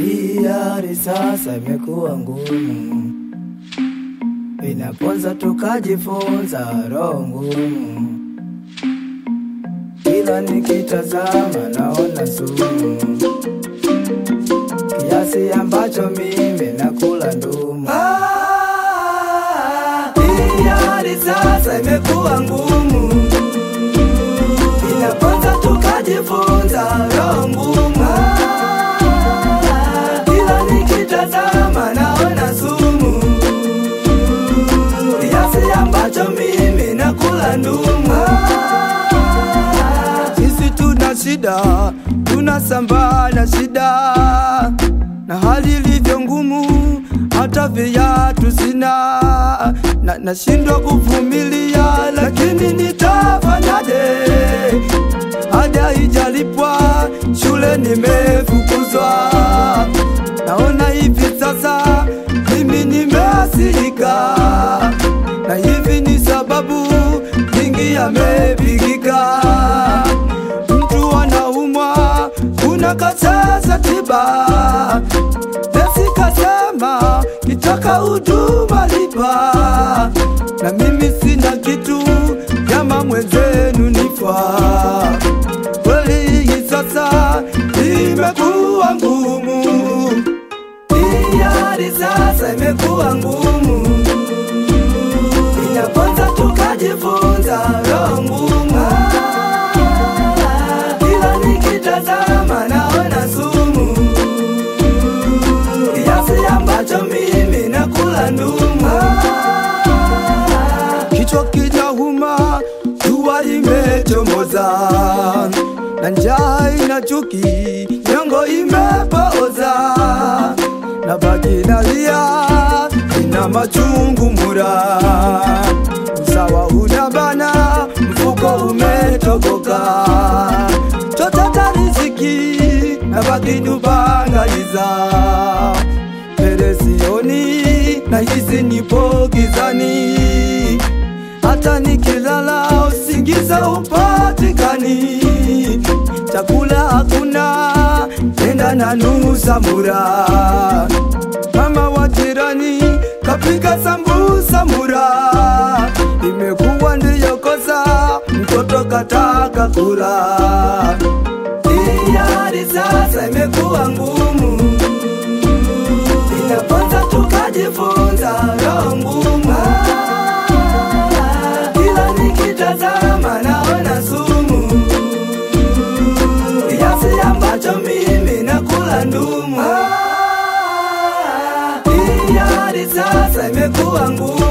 Hii hali sasa imekuwa ngumu, inaponza tukajifunza roho ngumu. Kila nikitazama naona sumu, kiasi ambacho mimi nakula ndumu. Ah, hii hali sasa imekuwa ngumu, inaponza tukajifunza roho ngumu. Kila nikitazama naona sumu, kiasi ambacho mimi nakula ndumu. Sisi tuna shida, tunasambaa na shida, na hali ilivyo ngumu, hata viatu sina, na nashindwa kuvumilia, lakini nitafanyaje? Ada ijalipwa, shule nimefukuzwa, naona hivi sasa mimi nimeasirika, na hivi ni sababu mingi yamepigika. Mtu anaumwa, unakataza tiba, nesi kasema kitaka huduma lipa, na mimi sina kitu, kama mwenzenu nifaa kweli hii sasa imekuwa ngumu, hii hali sasa imekuwa ngumu, inaponza tukajifunza roho ngumu. Kila nikitazama naona sumu, kiasi ambacho mimi nakula ndumu. Kichwa kinauma, jua imechomoza, na njaa ina chuki, nyongo imepooza, na baki nalia, ina machungu mura, usawa unabana, mfuko umetokoka, chotata riziki, na baki dubangaliza mbele sioni, na hizi nipo gizani, hata nikilala usingiza upatikani, chakula hakuna, nenda na nusa mura. Mama wa jirani kapika sambusa mura, imekuwa ndiyo kosa, mtoto kataka kula. Hii hali sasa imekuwa ngumu inaponza tukajifunza roho ngumu. Kila nikitazama naona sumu, kiasi ambacho mimi nakula ndumu. Hii hali sasa imekuwa ngumu,